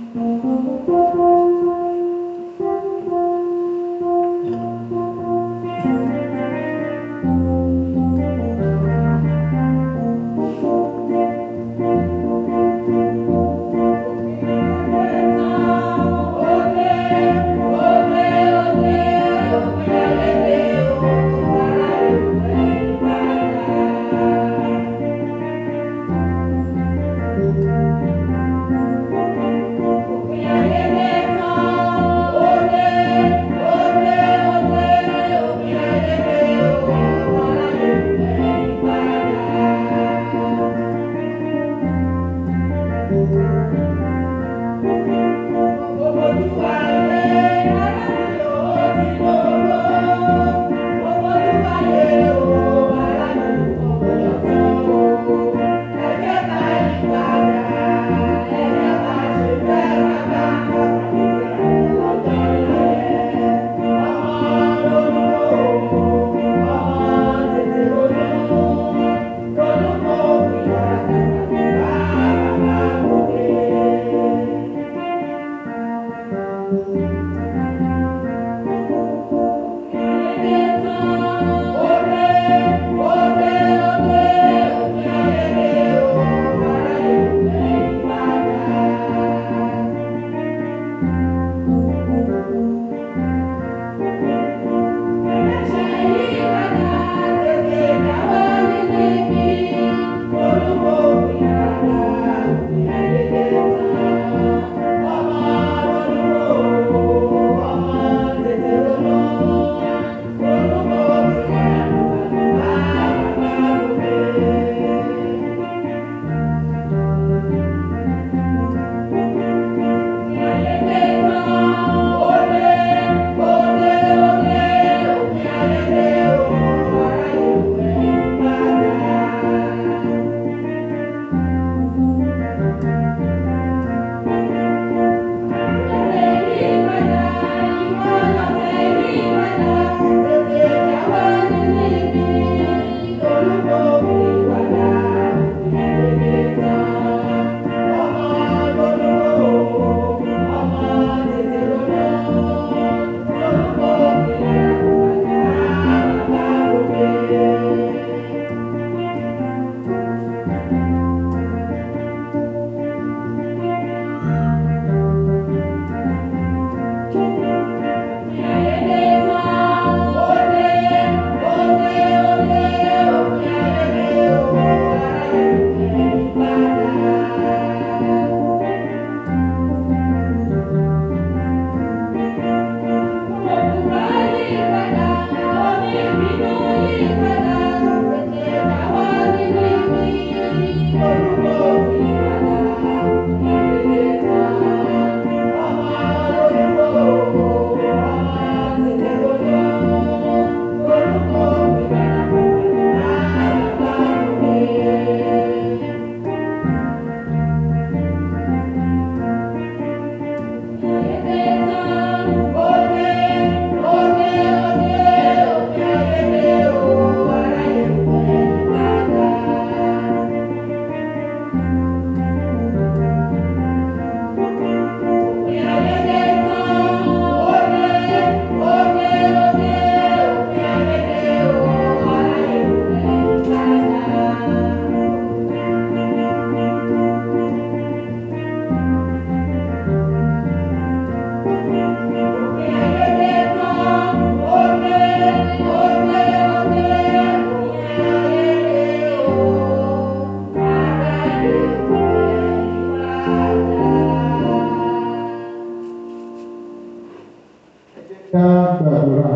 ká gbàdúrà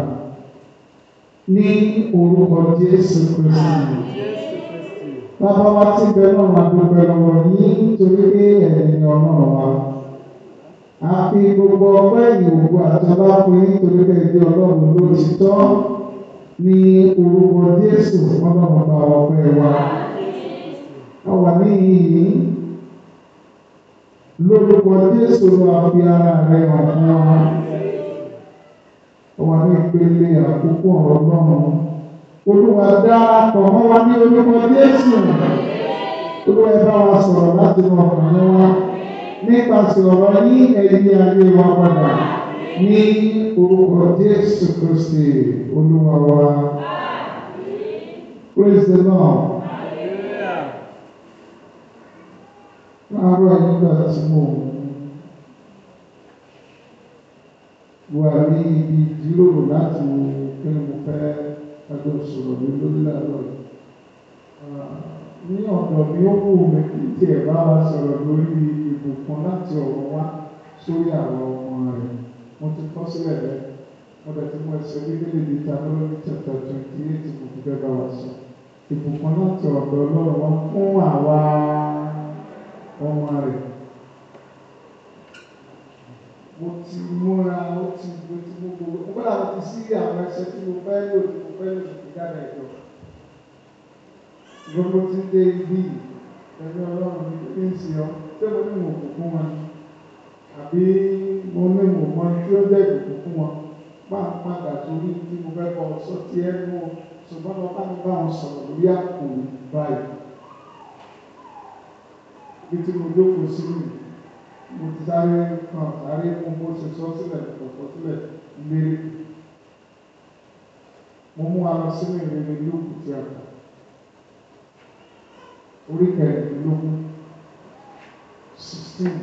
ní orúkọ Jésù Kristi. Bàbá wa tí bẹ náà máa dúpẹ́ lọ́wọ́ yín torí pé ẹ̀yin ni ọlọ́run wa. A fi gbogbo ọpẹ́ ìyòwò àti ọlá fún yín torí pé ẹ̀jẹ̀ ọlọ́run ló ti tọ́ ní orúkọ Jésù ọlọ́run bá ọpẹ́ wa. A wà ní ìyìn lórúkọ Jésù ló fi ara rẹ̀ hàn fún wa. A wà ní ìpele àkókò ọ̀rọ̀ náà. Olúwa darapọ̀ mọ́ wa ní orúkọ Jésù. Olúwa ẹ bá wa sọ̀rọ̀ láti mọ ọkàn wa. nípasẹ̀ ọ̀rọ̀ yín ẹ̀yí ayé wa padà ní orúkọ Jésù Kristi Olúwa wa. Praise the Lord. Láàárọ̀ nígbà tí mo wà ní ibi ìjíròrò láti wo pé mo fẹ́ ẹjọ́ sọ̀rọ̀ ní lórí àlọ́ yìí. Ní ọ̀dọ̀ mi ó wù mí kí tiẹ̀ bá wa sọ̀rọ̀ lórí ìbùkún láti ọ̀rọ̀ wá sórí àwọn ọmọ rẹ̀. Mo ti kọ́ sílẹ̀ bẹ́ẹ̀. Mo bẹ̀ tí mo ẹsẹ̀ bíbélì ní Deuteronomy chapter twenty eight mo fi fẹ́ bá wa sọ. Ìbùkún láti ọ̀dọ̀ Ọlọ́run wá fún àwa ọmọ rẹ̀. Mo ti múra, ó ti mo ti mú gbogbo. Mo gbọ́dọ̀ mo ti sí àwọn ẹsẹ̀ tí mo fẹ́ lò tí mo fẹ́ lò tí mo jáde ẹ̀jọ̀. Gbogbo ti dé ibi ẹ̀mí Ọlọ́run ní kí n sì ọ́. Ṣé mo ní mo kò fún wọn? Àbí mo ní mo mọ tí ó jẹ́ ìbùkún fún wọn? Máa ń padà sórí tí mo fẹ́ kọ́ sọ tí ẹ mú o. Ṣùgbọ́n mo bá mi bá wọn sọ̀rọ̀ lórí àpò báyìí. Ibi tí mo jókòó sí mi, mo ti sáré kan sáré mú bó ṣe sọ sílẹ̀ kọ̀ọ̀kan sílẹ̀ lérí. Mo mú wa lọ sínú ìrere lókùn tí a kà. Orí kẹrìndínlógún sixteen.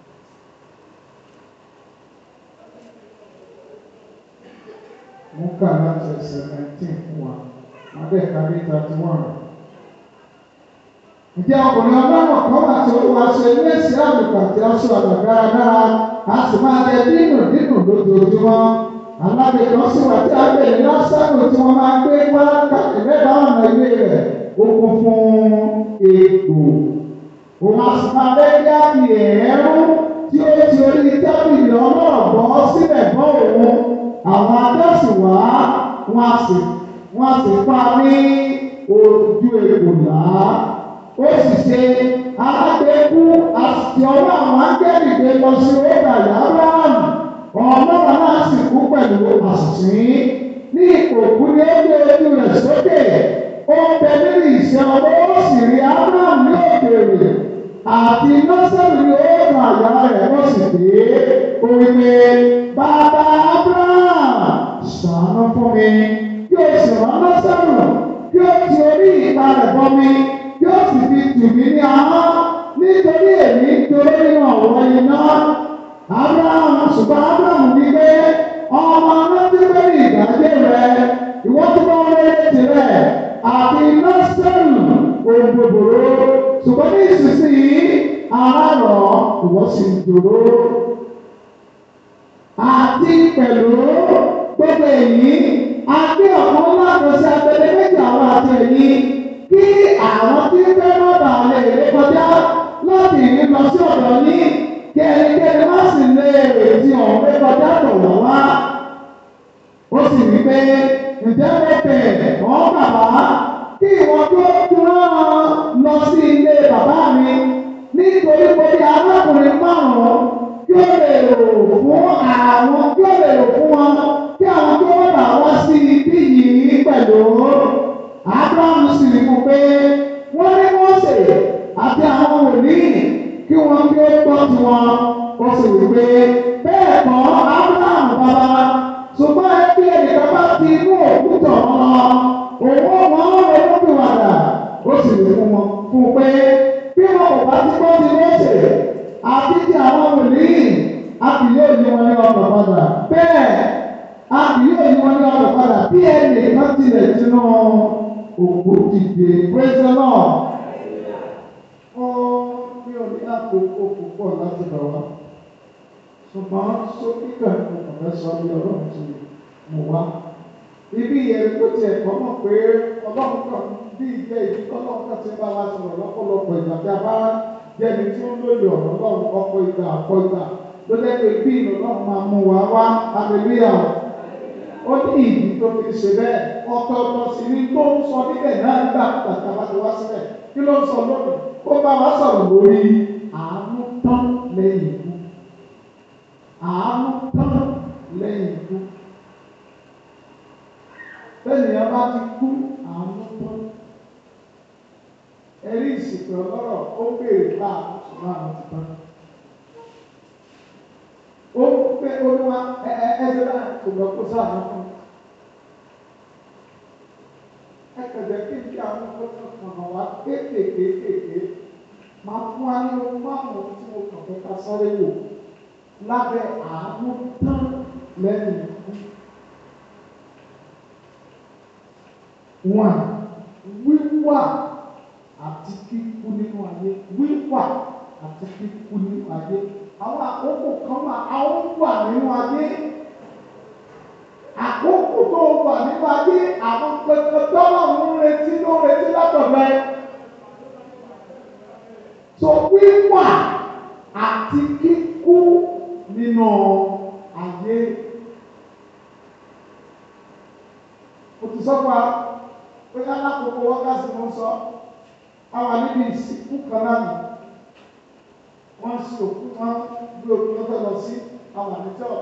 Mo kà láti ẹsẹ̀ nineteen fún wa. Adéka ní thirty one. Ǹjẹ́ ọkùnrin ọlọ́run kan wà tí olúwa ṣe ní èsì àlùkò àti aṣọ àgbà dáradára, a sì máa jẹ dínù dínù lójoojúmọ́. Alábẹ̀ kan sì wà tí a gbé ní lásánù tí wọ́n máa ń gbé wá káàkiri mẹ́ta ọ̀nà ilé rẹ̀. Ó kún fún egbò. Òun a sì máa bẹ́ kí á fi ẹ̀ẹ́rú tí ó ti orí tábìlì ọlọ́rọ̀ bọ́ sílẹ̀ bọ́ òun. Àwọn adásì wá, wọ́n á sì wọ́n á sì pa ní ojú egbò là ó sì ṣe alágbèékú àti ọwọ́ àwọn ángẹ́lì gbé lọ sí ọgbà Ábúráhámù ọlọ́run náà sì kú pẹ̀lú àṣìṣe ní òkú ní ó gbé ojú rẹ̀ sókè ó ń bẹ nínú ìṣẹ́ ọwọ́ ó sì rí Ábúráhámù ní òkèèrè àti nọ́sẹ̀lì ní ọ̀nà àyà rẹ̀ ó sì dé ó wí pé bàbá Ábúráhámù ṣàánú fún mi yóò sì rán nọ́sẹ̀lì yóò ti orí ìta rẹ̀ bọ́ mi yóò sì fi tù mí ní ahọ́n nítorí èmi torí nínú ọ̀rọ̀ iná. Abraham ṣùgbọ́n Abraham ní pé ọmọ rántí pé ní ìdájẹ́ rẹ̀ ìwọ́n tí wọ́n rẹ̀ tirẹ̀ àti nọ́sẹ̀lù òǹdòdòrò ṣùgbọ́n ní ìsinsìnyí ara rọ̀ ìwọ́n sì ń dòrò. Àti pẹ̀lú gbogbo èyí, a gbé ọ̀kan láti ṣe abẹ́lé méjì àwọn àti ẹ̀yìn kí àwọn tí ń fẹ́ má bàa lè ré kọjá láti ìní lọ sí ọ̀dọ̀ yín kí ẹnikẹ́ni má sì lè retí ọ̀hún ré kọjá tọ̀ wọ́n wá. ó sì wí pé ǹjẹ́ mo bẹ̀ ọ́ bàbá kí ìwọ́n tó dúró lọ sí ilé bàbá mi nítorí pé bí arákùnrin márùn-ún kí ó lè rò fún àwọn kí ó lè rò fún wọn kí àwọn tó wọ́n bá wá sí ibí yìí pẹ̀lú. Abraham sì rí fún pé wọ́n ní Mósè àti àwọn wòlíì kí wọ́n kí ó gbọ́ tiwọn. Ó sì wí pé bẹ́ẹ̀ kọ́ Abraham bàbá ṣùgbọ́n ẹbí ẹnìkan bá ti inú òkúta wọn lọ. Òun wọn ronúpìwàdà. Ó sì rí fún wọn fún pé bí wọn kò bá ti gbọ́ ti Mósè àti ti àwọn wòlíì a kì yóò yí wọn ní ọkọ̀ padà. Bẹ́ẹ̀ a kì yóò yí wọn ní ọkọ̀ padà bí ẹnìkan tilẹ̀ tinú òkú dìde praise the lord. ó ní òní àkókò púpọ̀ láti bọ̀ wá ṣùgbọ́n sókítà ní ọ̀fẹ́ sọ bí ọlọ́run ti mú wá. ibi yẹn tó tiẹ̀ kọ́ mọ̀ pé ọlọ́run kan bí ìjẹ́ ìdí ọlọ́run kan ti bá wa sọ̀rọ̀ lọ́pọ̀lọpọ̀ ìgbà tí a bá jẹ́ni tí ó lóye ọ̀rọ̀ ọlọ́run ọ̀pọ̀ ìgbà ọ̀pọ̀ ìgbà ló lẹ́nu bí ìlọ́run máa mú wa wá hallelujah ó ní ìdí tó fi ṣe bẹ́ẹ̀ ọ̀tọ̀ọ̀tọ̀ sì ni tó ń sọ níbẹ̀ náà nígbà tàbí bá ti wá síbẹ̀ kí ló ń sọ lónìí ó bá wa sọ̀rọ̀ lórí àánú tán lẹ́yìn ikú àánú tán lẹ́yìn ikú bẹ́ẹ̀ni a bá ti kú àánú tán ẹ̀rí ìsìnkú ọlọ́rọ̀ ó béèrè bá àtúntò náà ti tán ó pé olúwa ẹ ẹ ẹsẹ̀ náà kò lọ kó sáà náà fún ẹ kẹ̀dẹ̀ kí n kí àwọn ọkọ̀ kan wá kéékèèké kéékèèké máa fún wa ní ohun márùn-ún tí mo kàn fẹ́ ká sáré wò lábẹ́ àánú tán lẹ́yìn ikú. One, wíwà àti kíkú nínú ayé. Wíwà àti kíkú nínú ayé. Àwọn àkókò kan wà, àwọn wà nínú ayé. Àkókò tó wà nínú ayé, àwọn pẹpẹ tọ́lọ̀ ń retí ló ń retí látọ̀dọ̀ ẹ. So wíwà àti kíkú nínú ayé. Mo ti sọ fún wa pé alákòókò wákàtí mo ń sọ àwọn níbi ìsìnkú kan náà nù. Wọ́n ń sin òkú wọn bí òkú wọn fẹ́ lọ sí àwọn àdìjọ́.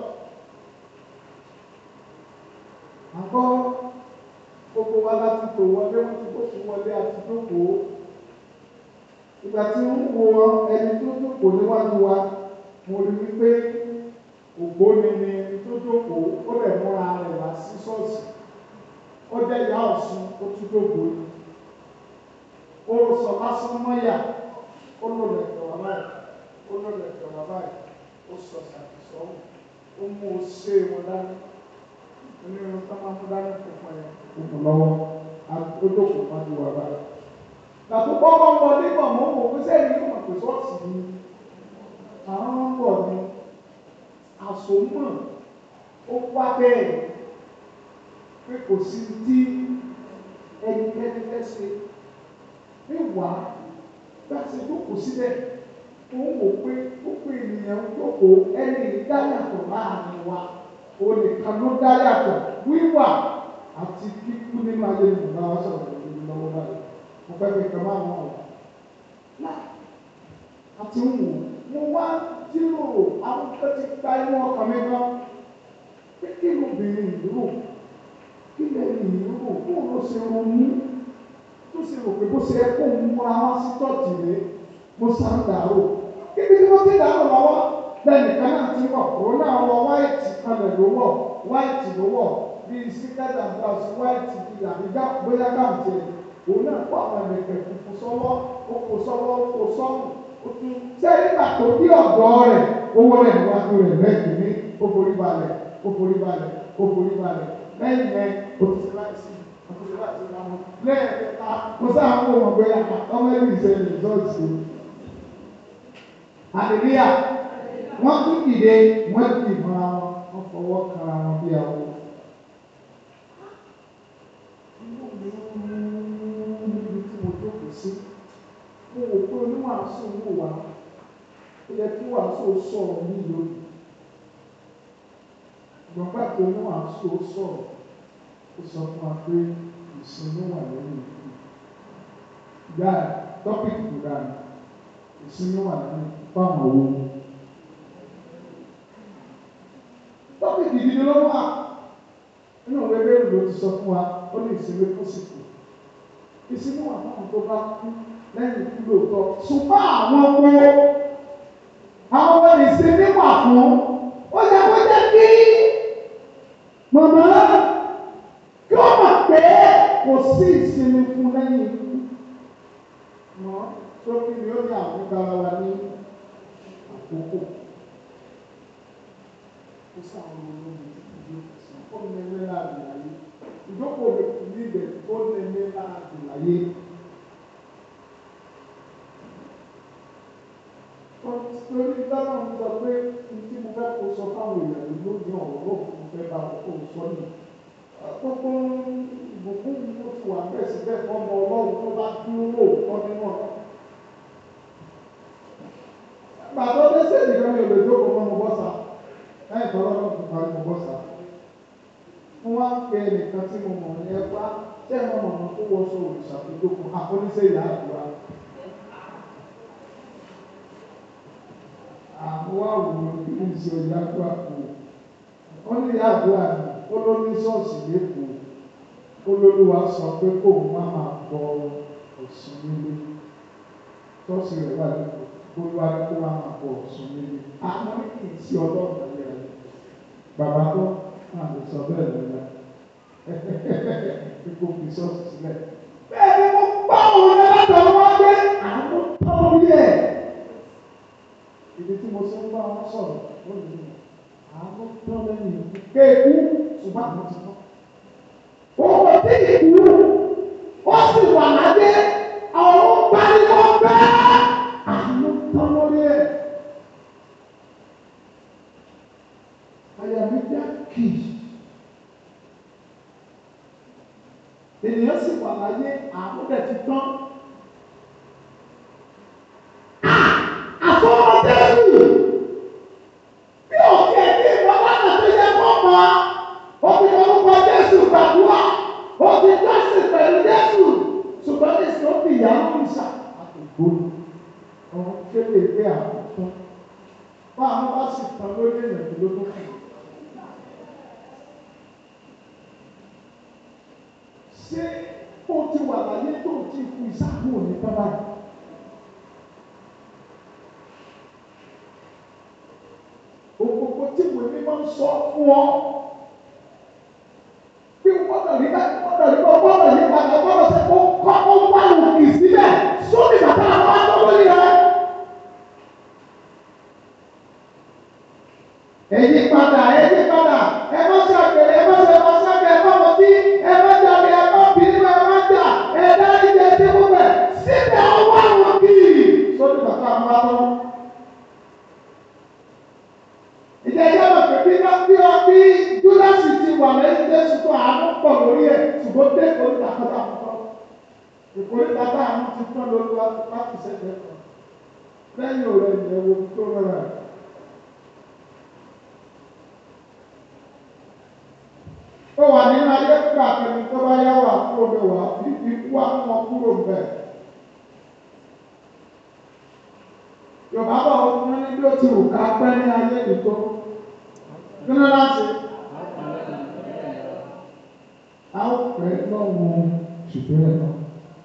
Àgọ́ gbogbo wa láti tò wọlé wọn ti gbóṣù wọlé àti jókòó. Ìgbà tí ń wo ẹni tó jókòó níwájú wa, mo rí wípé ògbóni ni ẹni tó jókòó, ó lè múra rẹ̀ wá sí ṣọ́ọ̀ṣì. Ó jẹ́ ìyá ọ̀ṣun, ó tún jókòó ni. Ó sọ lásán mọ́yà, ó lò lẹ̀kẹ̀ wá báyìí, ó lò lẹ̀kẹ̀ wá báyìí, ó sọ ṣàkìsọ́, ó mú o ṣe wọn dání. Onírun tó máa ń mú dání funfun yẹn, ó mú lọ́wọ́, ó jókòó má ju wà báyìí. Gbàtú kọ́kọ́ wọ nígbà mọ́ wò ó sẹ́yìn yóò mọ̀ pé ṣọ́ọ̀ṣì ni. Àwọn ń bọ̀ ni àsomọ́ ó wá bẹ́ẹ̀ pé kò sí tí ẹnikẹ́ni fẹ́ ṣe. Níwà bá ṣe jókòó síbẹ̀, ó ń wò pé gbogbo ènìyàn ń jókòó ẹni ìdáyàtọ̀ láàrin wa. Olùkà ló dáyàtọ̀ wíwà àti kíkú nínú ayé ìmọ̀lá wa sọ̀rọ̀ lórí lọ́wọ́ báyìí mo fẹ́ fi kàn máa wọ̀ náà àti ń wò mo wá jíròrò àwọn tó ti gba inú ọkàn mi gan pé kí lóbìnrin ìdúró kí lẹ́yìn ìdúró kó ló ṣe ronú tó ṣe rò pé bó ṣe yẹ kó ń múra wá sí tọ́ọ̀tì rẹ̀ mo sá ń dàrú kíbi tí wọ́n ti dàrú lọ́wọ́ bẹ́ẹ̀ni kan náà ti wọ̀ òun náà wọ wáìtì kalẹ̀ ló wọ̀ wáìtì ló wọ̀ bíi síkẹ́tà blouse wáìtì bíi àbíjá bóyá káàmù tiẹ̀ òun náà kó àwọn ẹ̀mẹ̀kẹ̀ funfun sọ́wọ́ ó kó sọ́wọ́ ó kó sọ́run ó tún ṣé nígbà tó bí ọ̀dọ́ rẹ̀ owó rẹ̀ níwájú rẹ̀ lẹ́yìn ní ó forí balẹ̀ ó forí balẹ̀ ó forí balẹ̀ lẹ́yìn yẹn ó ti ṣe láì sí ó ti ṣe láì sí ìlànà lẹ́yìn kẹta mo sáà ń kó wọn pé ọmọ ẹ̀mí ìṣẹ̀lẹ̀ ìjọ́sí àdìríyà wọ́n tún dìde wọ́n ti mọ́ra wọn wọ́n fọwọ́ kanra wọn bí àwọn. níbi tí mo jókòó sí mo wò pé oníwàásù wò wá ó yẹ kí wàásù sọ̀rọ̀ ní lónìí ṣùgbọ́n pàtó oníwàásù sọ̀rọ̀ ó sọ fún wa pé ìsinmi wà lórí ìlú ìyá tọ́pìkì tó dáa ìsinmi wà lórí fáwọn owó tọ́pìkì gidi ló wà nínú ìwé bẹ́ẹ̀ ló ti sọ fún wa ó ní ìsinmi tó sì kù ìsinmi wà fún àwọn tó bá kú lẹ́yìn ikú lóòótọ́ ṣùgbọ́n àwọn wo àwọn ọmọ ìsinmi wà fún ó yẹ kó jẹ́ kí màmá kí wọ́n mọ̀ pé kò sí ìsinmi fún lẹ́yìn ikú mọ́ sókè ni ó ní àwọn ìgbàlá wa ní àkókò ó sáwọn olómi ìdílé ó ní ẹgbẹ́ láàrin ayé ìjókòó lè fi ní ibẹ̀ ó ní ẹgbẹ́ láàrin ayé. Torí dáná ń sọ pé tí mo fẹ́ kó sọ fáwọn èèyàn yìí lónìí ọ̀rọ̀ náà mo fẹ́ bá wọn kó sọ ní. Gbogbo ìbùkún mi ló ti wà bẹ́ẹ̀ síbẹ̀ fọ́mọ ọlọ́run tó bá dúró lóòótọ́ nínú ọ̀rọ̀. Bàbá ọdẹ́sẹ̀ nìkan mi ò lè jókòó mọ́ mo bọ́ sa. Lẹ́yìn tó lọ́dọ̀ tó parí mo bọ́ sa. Mo wá ń pe ẹnìkan tí mo mọ̀ ní ẹgbá tí ẹ̀ mọ̀ mọ̀ tó wọṣọ òrìṣà tó jókòó àkọ́níṣe ìyá àdúrà. àwọn àwòrán ìlú ìṣe ọjà tó àpò wọn ní àdúrà ní olórí ṣọ́ọ̀ṣì lẹ́kọ̀ọ́ olólùwà sọ pé kó o má máa bọ Ọ̀ṣun nílé ṣọ́ọ̀ṣì rẹ̀ wà lẹ́kọ̀ọ́ olúwa ní kó o má máa bọ Ọ̀ṣun nílé àwọn ní kì í sí ọlọ́run lẹ́yẹ bàbá tó máa lè sọ bẹ́ẹ̀ lọ́la kó fi sọ́ọ̀sì sílẹ̀. bẹ́ẹ̀ ni mo gbọ́ òun ní látọ̀ wá pé àwọn tó rí ẹ̀. ibi tí mo ṣe ń bá wọn sọ̀rọ̀ ó lè ní àwọn tó lẹ́yìn kéèkú ṣùgbọ́n àwọn ti tán. Owó tí ìkú ó sì wà láyé ọ̀run pariwo bẹ́ẹ̀ àánú tán lórí ẹ̀. Àyà mi já kì í. Ènìyàn sì wà láyé àánú dẹ̀ ti tán. Àfọwọ́dẹ́rù bí òkè ní ìwọ́lánà tó yẹ kó mọ́ ó fi orúkọ Jésù gbàdúrà ó ti jọ́sìn pẹ̀lú Jésù ṣùgbọ́n ní ìsìn ó fi ìyàwó ìṣà àtògbò ọ̀hún kéde pé àwọn tán bá àwọn bá sì tán lórí èèyàn tó ló tó kù. Ṣé ó ti wà láyé tó ti kú ìṣàkóso òní tán báyìí? Òkòkò tí ìwé mímọ́ ń sọ fún ọ bí gbọ́dọ̀ rí bá gbọ́dọ̀ rí bá gbọ́dọ̀ yí padà gbọ́dọ̀ ṣe kó kọ́ kó wá òkè síbẹ̀ sóbì bàtà àwọn akọ́wọ́lì rẹ̀. Èyí padà èyí padà ẹ má ṣe àgbèrè ẹ má ṣe má ṣe àgbèrè ẹ má mọ tí ẹ má jalè ẹ má bínú ẹ má jà ẹ dárí jẹ ẹsẹ gbogbo ẹ síbẹ̀ ọwọ́ àwọn kì í sóbì bàtà àwọn akọ́wọ́. Ìjẹ́ ìjẹ́ mọ̀ pé bí wọ́n bí wọ́n bí Júdásì ti wà lẹ́yìn Jésù tó àánú pọ̀ lórí ẹ̀ ṣùgbọ́n dé ìkórìtà kan tà fún ọ. Ìkórìtà tá àánú ti tán lórí wa láti ṣẹ̀ṣẹ̀ kan. Lẹ́yìn òrẹ́ ìyẹ̀wò tó rọra. Ó wà nínú ayé fún àtẹnu tó bá yá wà kúrò bẹ̀ wá fífi wá wọn kúrò bẹ̀. Yorùbá bọ̀ wọ́n ní bí ó ti wù ká pẹ́ ní ayé ìtọ́. Kí ló láti? A ó pẹ́ lọ́wọ́ ṣùgbọ́n ẹ̀ náà.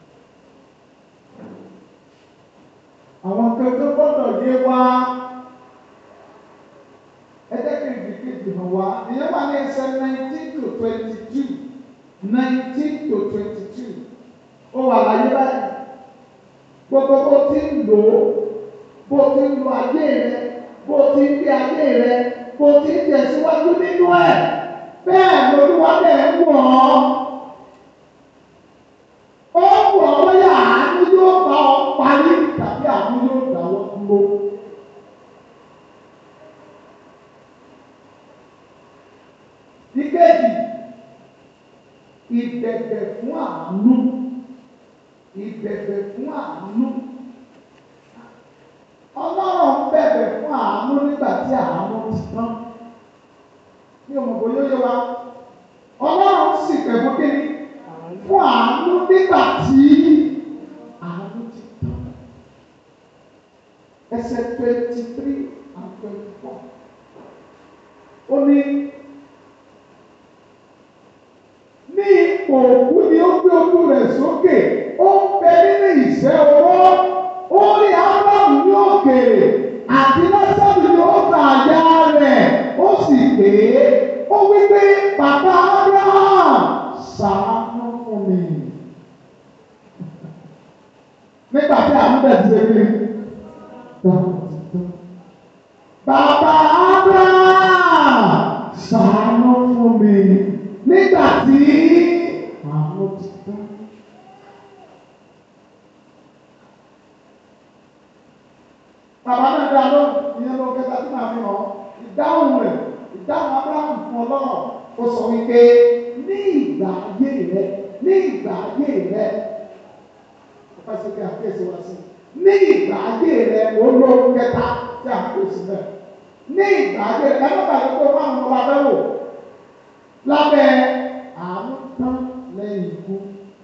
Àwọn kankan gbọ́dọ̀ yé wa. Ẹ jẹ́ kí n fi kéèkì hàn wá. Ìyẹn wà ní ẹsẹ̀ nineteen to twenty two. nineteen to twenty two. Ó wà láyé báyìí. Gbogbo bó ti ń lò ó bó ti ń lo ayé rẹ bó ti ń gbé ayé rẹ bó ti ń tẹ̀síwájú nínú ẹ̀ bẹ́ẹ̀ lolúwa bẹ́ẹ̀ ń wọ̀ ọ́. ó wọ̀ ọ́ lóyè àánú yóò bá ọ parí tàbí àánú yóò dáwọ́ dúró. ìkejì ìbẹ̀bẹ̀ fún àánú ìbẹ̀bẹ̀ fún àánú ọlọ́run bẹ̀bẹ̀ fún àánú nígbà tí àánú ti tán ní ọmọ bò yóò yé wa ọlọ́run sì pẹ̀lú kíni fún àánú nígbà tí àánú ti tán ẹsẹ̀ twenty three and twenty four ó ní ní ipò òkú ni ó gbé ojú rẹ̀ sókè ó ń bẹ nínú ìṣẹ́ ọwọ́ ó rí ábàmù ní òkèèrè àti lásàbù ní ó gbà àyà rẹ̀ ó sì pé ó wí pé bàbá Abraham ṣàánú fún mi. nígbà tí àwọn bẹ̀rẹ̀ ti ṣe kí bàbá Abraham ṣàánú fún mi nígbà tí àwọn ti tán. Bàbá náà dá lóhùn ìyẹn ló kẹta tí màá fi hàn ìdáhùn rẹ̀ ìdáhùn Abraham fún ọlọ́run ó sọ wípé ní ìgbà ayé rẹ ní ìgbà ayé rẹ ó fẹ́ sí pé àkíyèsí wá sí ní ìgbà ayé rẹ ó lóhùn kẹta tí àkíyèsí rẹ ní ìgbà ayé rẹ ẹ má bàa tó máa ń lọ abẹ́ wò lábẹ́ àánú tán lẹ́yìn ikú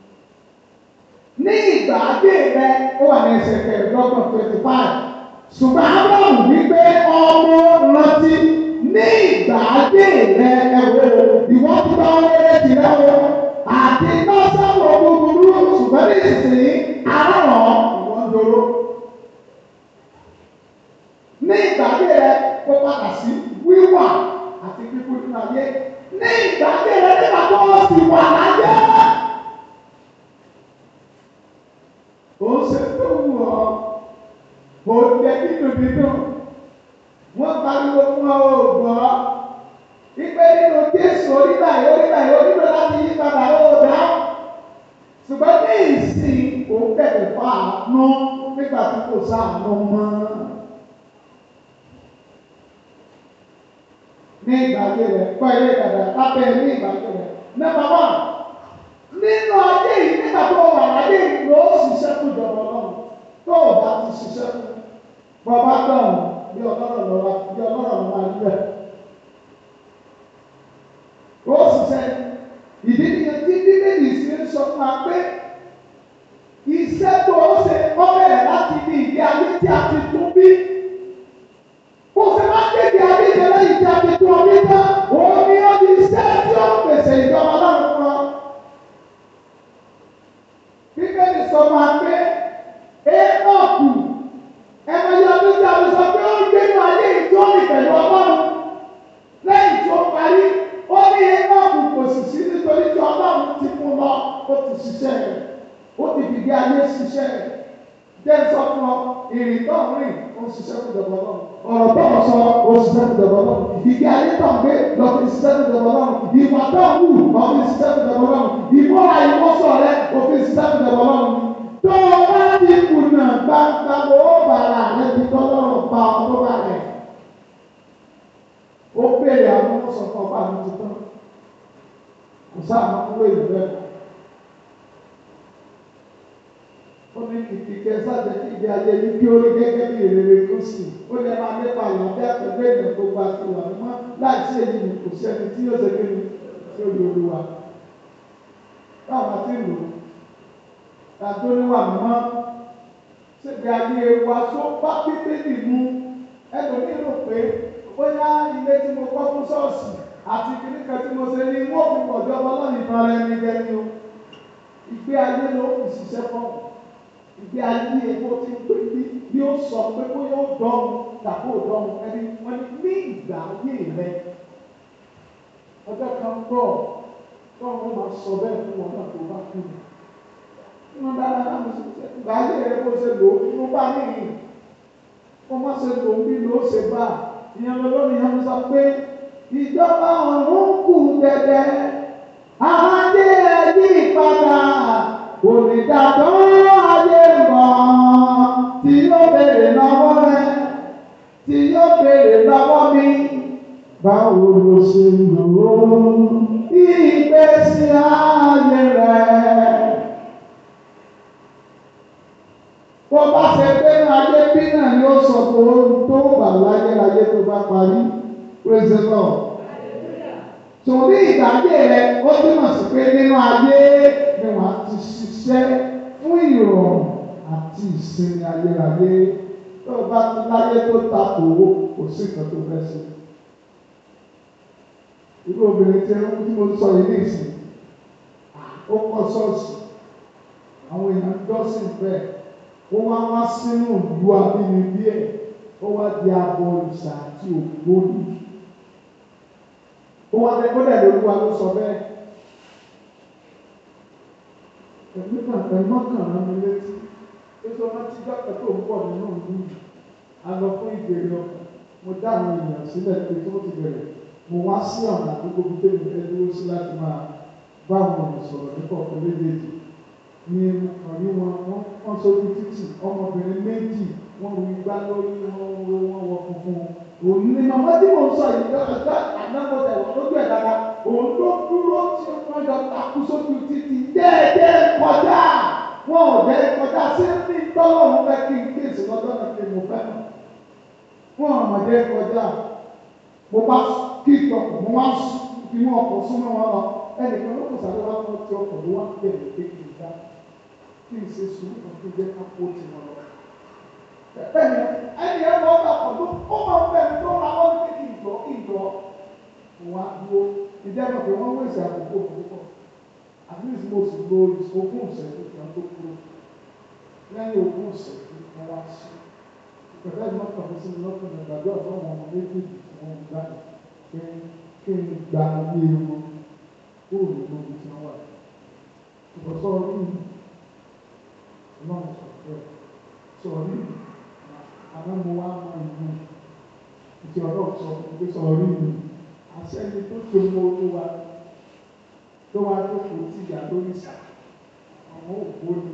ní ìgbà ayé rẹ ó wà ní ẹsẹ̀ kẹrìndínlọ́gbọ̀n twenty five ṣùgbọ́n abraham wípé ọmọ rántí ní ìgbà ayé rẹ ẹ̀wọ̀ ìwọ́n ti bá ọlẹ́rẹ́ tirẹ̀ o àti lọ́sàwọ̀ búburú ṣùgbọ́n ní ìsìn arárọ̀ ìwọ́n dúró. ní ìgbà ayé rẹ kó padà sí wíwà àti kíkú nínú ayé ní ìgbàgbé rẹ nígbà tó o sì wà láyé. ó ṣe tó wù ọ́ ó jẹ́ dídùn dídùn wọ́n pariwo fún ọ ò gbọ́ ìpè nínú Jésù orílẹ̀ yìí orílẹ̀ yìí onílò láti yí padà ó dá ṣùgbọ́n ní ìsìn òun bẹ̀rẹ̀ fún àánú nígbà tí kò sáànú mọ́. ní ìgbàgbé rẹ̀ pẹ́ ilé dàda lábẹ́ ní ìgbàgbé rẹ̀. Nọ́mbà wán nínú ayé yìí nígbà tó wà láyé yìí ló ṣiṣẹ́ fún ìjọba ọlọ́run tó o bá ti ṣiṣẹ́ fún bọ́bá dọ̀hún bí ọlọ́run lọ́wọ́ bí ọlọ́run lọ́wọ́ ayé rẹ̀. Ó ṣiṣẹ́ ìdí nìyẹn tí bíbélì ṣe ń sọ fún wa pé iṣẹ́ tó o ṣe ó bẹ̀rẹ̀ láti ní ìdí ayé tí a ti tún bí. Bó ṣe máa ń kéde ayé yẹn lẹ́yìn tí a ti tún ọ bí tán, òun ni ó di iṣẹ́ tí ó pèsè ìjọba ọlọ́run fún ọ. Bíbélì sọ fún wa pé Énọ́ọ̀kù ẹ̀mọ yọ ọdún tí a lè sọ pé ó ń gbénu ayé ìjọ́ni pẹ̀lú ọlọ́run lẹ́yìn tí ó parí ó ní Énọ́ọ̀kù kò sì sí nítorí tí ọlọ́run ti fún lọ ó ti ṣiṣẹ́ rẹ̀ ó ti fìdí ayé ṣiṣẹ́ rẹ̀ jẹ́ sọ fún ọ ìrìn tó ń rìn ó ń ṣiṣẹ́ fún ìjọba ọlọ́run ọ̀rọ̀ tó ń sọ ó ń ṣiṣẹ́ fún ìjọba ọlọ́run ìdí ayé tó ń gbé lọ fi ṣiṣẹ́ fún ìjọba ọlọ́run ìwà tó ń wù lọ fi ṣiṣẹ́ fún ìjọba ọlọ́run ìmúra ìwọ́sọ̀ rẹ ó fi ṣiṣẹ́ fún ìjọba ọlọ́run tó o bá ti kùnà gbangba ó bàrà rẹ ti tọ́lọ́run pa ọdún bá rẹ̀ ó béèrè àwọn ọmọ sọ fún ọba mi tuntun kò sáà máa ń wé ìlú rẹ̀ ó ní ìkìkẹ́ sáàjẹ́ kí ìgbé ayé yìí kí ó rí gẹ́gẹ́ bí ìrere kristi ó ní ẹ máa nípa àlàáfíà pẹ̀lú èèyàn gbogbo àti ìwà mímọ́ láìsí èyí ni kò sí ẹni tí yóò ṣe kí ni tí ó lè olúwa báwọn ti lò tàbí oníwà mímọ́ ṣègbè ayé wa tó bá pípé nínú ẹlòmíì rò pé bóyá ilé tí mo kọ́ fún ṣọ́ọ̀ṣì àti kìnnìkan tí mo ṣe ní wọ́n fi pọ̀ jọba lọ́nà ìtàn rẹ̀ ní jẹ́ ní o ìgbé ayé ló fi ṣiṣẹ́ fọ́ọ̀mù ìgbé ayé epo ti ń pè bí bí ó sọ pé bóyá ó dọ́mu tàbí ó dọ́mu ẹni wọ́n ní ní ìgbà ayé rẹ ọjọ́ kan bọ̀ tọ́wọ́n máa sọ bẹ́ẹ̀ fún wọn náà tó bá kú mi. Inú dára náà mo ṣe ìgbà ayé rẹ kó ṣe lò ó inú bá nìyí. Kó má ṣe lò ó bí lò ó ṣe bá. Ìyẹn lọ́lọ́run yẹn sọ pé ìjọba ọ̀run kù dẹ̀dẹ̀. Ayé ẹ̀ yí padà onídàtọ́ ayé mọ̀ tí yóò béèrè lọ́wọ́ rẹ tí yóò béèrè lọ́wọ́ mi báwo ló ṣe lò ó ìgbésí ayé rẹ. bó bá ṣe gbé ní ayé bí náà ni ó sọ pé ó tó wà láyé láyé tó bá parí praise the Lord. Tòní ìdájé rẹ ó túmọ̀ sí pé nínú ayé ni wàá ti ṣiṣẹ́ fún ìrọ̀rùn àti ìsinmi ayérayé tó o bá ti láyé tó ta owó kò sí nǹkan tó fẹ́ ṣe. Irú obìnrin tí ẹrú tí mo sọ yìí ní ìsìn ó kọ́ ṣọ́ọ̀ṣì àwọn èèyàn jọ́sìn bẹ́ẹ̀ ó wá wá sínú ìlú abínibí ẹ̀ ó wá di abo ìṣà àti ògbóni. Ó wá dé kó dẹ̀ lóluwa ló sọ bẹ́ẹ̀ ẹ̀mí kan ẹ̀mí kan rán mi létí ètò ọmọ tí dọ́kítà tó ń pọ̀ nínú ìlú yìí a lọ fún ìbéèrè ọkàn mo dá àwọn èèyàn sílẹ̀ pé tó ti bẹ̀rẹ̀ mo wá sí ọ̀nà àdúgbò bí tèmi fẹ́ dúró sí láti máa bá àwọn ọ̀nà sọ̀rọ̀ nípa ọ̀pọ̀ méjèèjì ní ọ̀rí wọn wọ́n sójú títì ọmọbìnrin méjì wọ́n rí gbá lórí wọn wo wọn wọ funfun òun ní màmá tí mo sọ yìí lọ́kọ̀ọ́ta ànágbọ́dẹ̀ wọ́n lójú ẹ̀ dáadáa òun ló dúró tí wọ́n jọ takú sójú títì déédéé kọjá wọn ò jẹ́ kọjá sí ní tọ́lọ́run fẹ́ kí n kéèsì lọ́jọ́ náà kí mo fẹ́ mọ̀ wọn ò mọ̀ jẹ́ kọjá mo bá kí ìtọ́kọ̀ mo wá fi mú ọkọ̀ súnmọ́ wọn lọ ẹnìkan ló kò sáré wá fún ọtí ọkọ̀ ló wá bẹ̀rẹ̀ pé kì í dá kí n ṣe sùúrù kan tó jẹ́ ká kó ti wọn lọ. Bẹ́ẹ̀ni ẹni ẹ lọ bá pọ̀ tó ó máa ń bẹ̀rẹ̀ tó ra wọ́n ní kí n jọ kí n jọ wá dúró ìjẹ́bọ̀ pé wọ́n wéṣẹ̀ àkókò púpọ̀ at least mo sì lo ogún ìṣẹ́jú kan tó kúrò lẹ́yìn ogún ìṣẹ́jú kan wá sí ìpẹ̀lẹ́ ìmọ̀tàn fún sí mi lọ́kùnrin ìgbàdo ọ̀dọ́ wọn méjèèjì tí wọ́n ń gbà pé kí n gba ilé wọn kúrò nínú ibi tí wọ́n wà. Ìbọ̀sọ̀ orí mi náà sọ pé sọ̀rọ̀ mi àmọ́ mo wá mọ ìlú ìdí ọ̀rọ̀ sọ fún pé sọ̀rọ̀ mi àṣẹ́ni tó ṣe mọ olúwa tó wá tó kò tí ìyá lórí ìsà àwọn òkú ni